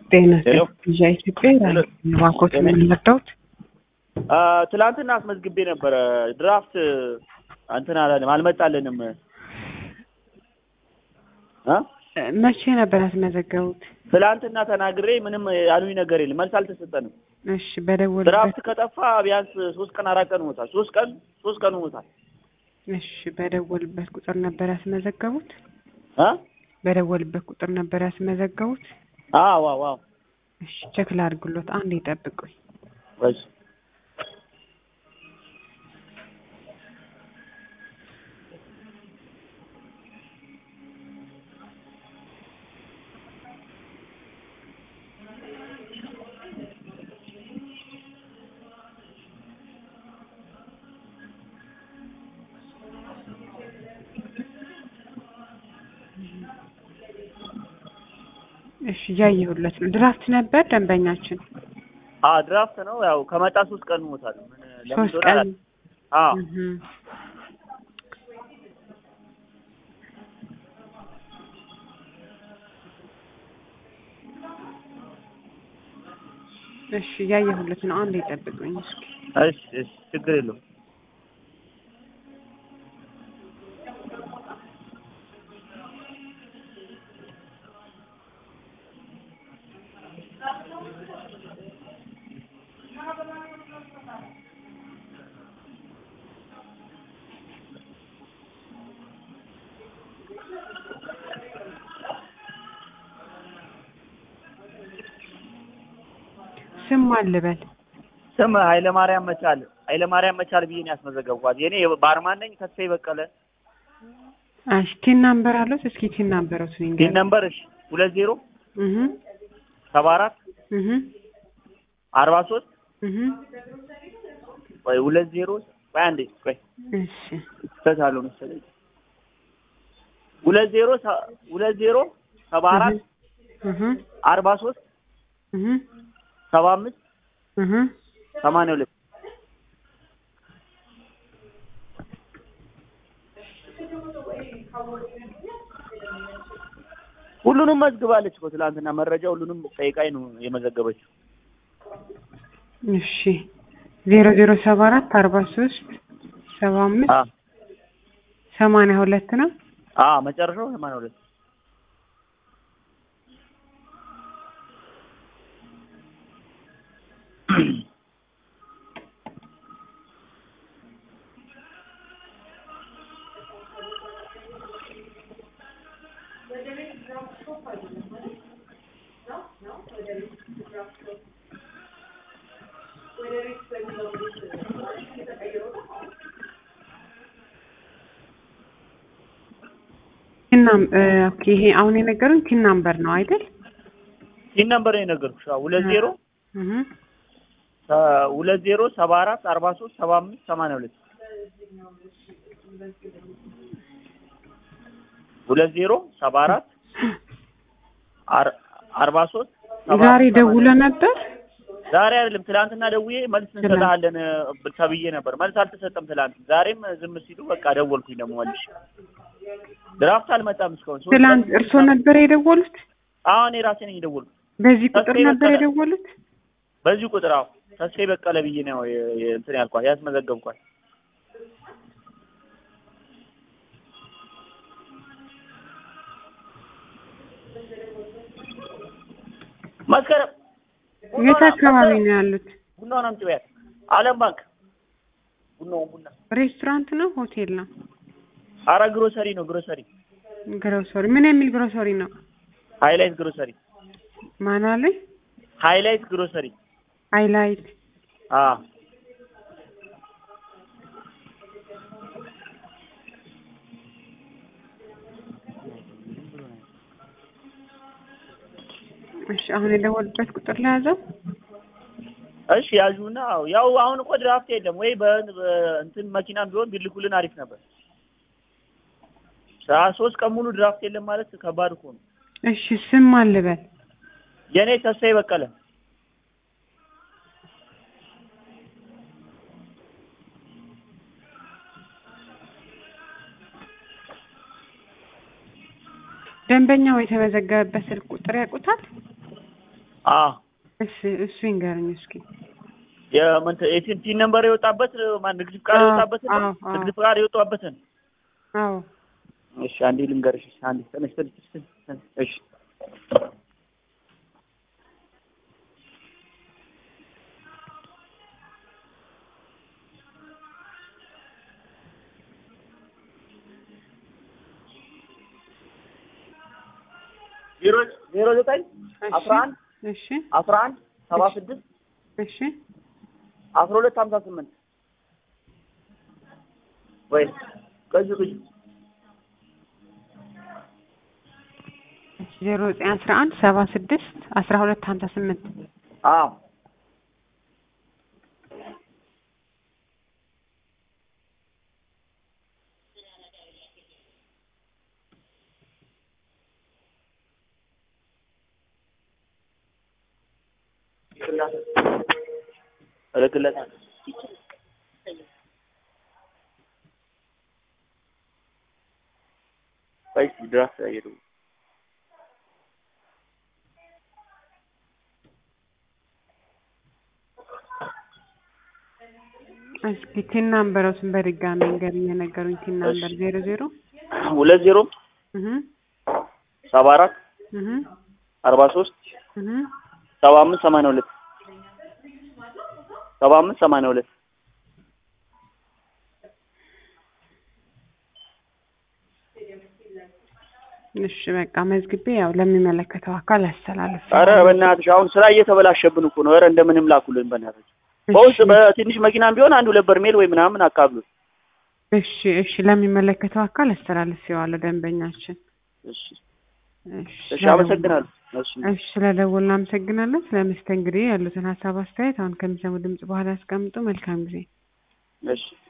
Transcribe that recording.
ጤና ሄሎ። ቪዛ ኢትዮጵያ ሄሎ። ባንኮች ጤና- የምንመርዳውት አ፣ ትላንትና አስመዝግቤ ነበረ ድራፍት እንትን አላለም አልመጣልንም እ መቼ ነበር ያስመዘገቡት? ትላንትና ተናግሬ ምንም ያሉኝ ነገር የለም መልስ አልተሰጠንም እሺ በደወሉበት ድራፍት ከጠፋ ቢያንስ ሶስት ቀን አራት ቀን ሆኖታል ሶስት ቀን ሶስት ቀን ሆኖታል እሺ በደወሉበት ቁጥር ነበር ያስመዘገቡት? እ በደወሉበት ቁጥር ነበር ያስመዘገቡት? አዎ አዎ አዎ እሺ ቼክ ላድርግሎት፣ አንዴ ይጠብቁኝ። እሺ እሺ እያየሁለት ነው። ድራፍት ነበር ደንበኛችን አ ድራፍት ነው ያው ከመጣ ሶስት ቀን ሆኖታል ምን ለምን ሶስት እንደሆነ ቀን አላውቅም። አዎ እህ። እሺ እያየሁለት ነው። አንዴ ይጠብቁኝ እስኪ። እሺ እሺ ችግር የለውም ስም ማን ልበል? ስም ኃይለማርያም መቻል ኃይለማርያም መቻል ብዬ ነው ያስመዘገብኳት የኔ ባርማን ነኝ ተስፋዬ በቀለ እሺ ቲን ናምበር አለው? እስኪ ቲን ናምበሮት ፒን ንገር። ነምበር እሺ ሁለት ዜሮ እህ ሰባ አራት እህ አርባ ሶስት እህ ወይ ሁለት ዜሮ ቆይ አንዴ ቆይ እሺ ስህተት አለው መሰለኝ ሁለት ዜሮ ሰ- ሁለት ዜሮ ሰባ አራት እህ አርባ ሶስት እህ ሰባ አምስት እህ ሰማንያ ሁለት ሁሉንም መዝግባለች እኮ ትላንትና መረጃ ሁሉንም ጠይቃኝ ነው የመዘገበችው። እሺ ዜሮ ዜሮ ሰባ አራት አርባ ሶስት ሰባ አምስት አ ሰማንያ ሁለት ነው። አ መጨረሻው ሰማንያ ሁለት ቲናም ኦኬ ይሄ አሁን የነገሩን ቲን ናምበር ነው አይደል? ይህን ነበር የነገርኩሽ። አዎ ሁለት ዜሮ እህ አ- ሁለት ዜሮ ሰባ አራት አርባ ሶስት ሰባ አምስት ሰማንያ ሁለት ሁለት ዜሮ ሰባ አራት አር- አርባ ሶስት ሰባ ዛሬ አምስት ደውለ ሰማንያ ሁለት ነበር? ዛሬ አይደለም ትላንትና ደውዬ መልስ እንሰጥሃለን እ፣ ተብዬ ነበር። መልስ አልተሰጠም ትላንት። ዛሬም ዝም ሲሉ በቃ ደወልኩኝ ደግሞ መልሼ። ድራፍት አልመጣም እስካሁን ሶስት ትላንት ቀን- እርስዎ ነበር የደወሉት? አሁን የራሴ ነኝ የደወልኩት በዚህ ቁጥር ተስፋዬ ነበር በቀለ። የደወሉት? በዚህ ቁጥር። አዎ ተስፋዬ በቀለ ብዬ ነው የ- የ- እንትን ያልኳት ያስመዘገብኳት። መስከረም የት አካባቢ ነው ያሉት? ቡናውን አምጪ በያት። አለም ባንክ ቡናውን ቡና ሬስቶራንት ነው ሆቴል ነው? አረ ግሮሰሪ ነው ግሮሰሪ ግሮሰሪ ምን የሚል ግሮሰሪ ነው? ሃይላይት ግሮሰሪ ማን አለኝ? ሃይላይት ግሮሰሪ ሃይላይት አ እሺ አሁን የደወሉበት ቁጥር ላይ ያዘው? እሺ ያዡና ያው አሁን እኮ ድራፍት የለም ወይ በ- በ- እንትን መኪናም ቢሆን ቢልኩልን አሪፍ ነበር። ሳ- ሶስት ቀን ሙሉ ድራፍት የለም ማለት ከባድ እኮ ነው። እሺ ስም ማን ልበል? የእኔ ተስፋዬ በቀለ ደንበኛው የተመዘገበበት ስልክ ቁጥር ያውቁታል? አዎ እሺ እሱ ይንገረኝ እስኪ የመንተ የቲን ነምበር የወጣበት ማን ንግድ ፍቃድ አዎ፣ የወጣበትን አዎ፣ አዎ። ንግድ ፍቃድ የወጣበትን አዎ እሺ አንዴ ልንገርሽ አንዴ ተነሽ ተነሽ ተነሽ፣ ተነሽ። እሺ ዜሮ ዜሮ ዘጠኝ እሺ አስራ አንድ እሺ አስራ አንድ ሰባ ስድስት እሺ አስራ ሁለት ሀምሳ ስምንት ወይ ቅጅ ቅጅ ዜሮ ዘጠኝ አስራ አንድ ሰባ ስድስት አስራ ሁለት ሀምሳ ስምንት አዎ እልክለታለሁ ቆይ እስኪ ድራፍት አየሩ እስኪ ቲን ናምበሮትን በድጋሚ ንገረኝ የነገሩኝ ቲን ናምበር ዜሮ ዜሮ ሁለት ዜሮ እህ ሰባ አራት እህ አርባ ሶስት እህ ሰባ አምስት ሰማንያ ሁለት ሰባ አምስት ሰማንያ ሁለት እሺ በቃ መዝግቤ ያው ለሚመለከተው አካል አስተላልፍ ኧረ በእናትሽ አሁን ስራ እየተበላሸብን እኮ ነው። ኧረ እንደምንም ላኩልን በእናትሽ። በውስጥ በትንሽ መኪናም ቢሆን አንዱ ለበርሜል ወይ ምናምን አካብሉ። እሺ እሺ ለሚመለከተው አካል አስተላልፌዋለሁ ደንበኛችን እሺ እሺ እሺ፣ አመሰግናለሁ። እሺ እሺ ስለደወልን አመሰግናለን ስለ መስተንግዶ ያሉትን ሀሳብ አስተያየት አሁን ከሚሰሙ ድምጽ በኋላ ያስቀምጡ መልካም ጊዜ እሺ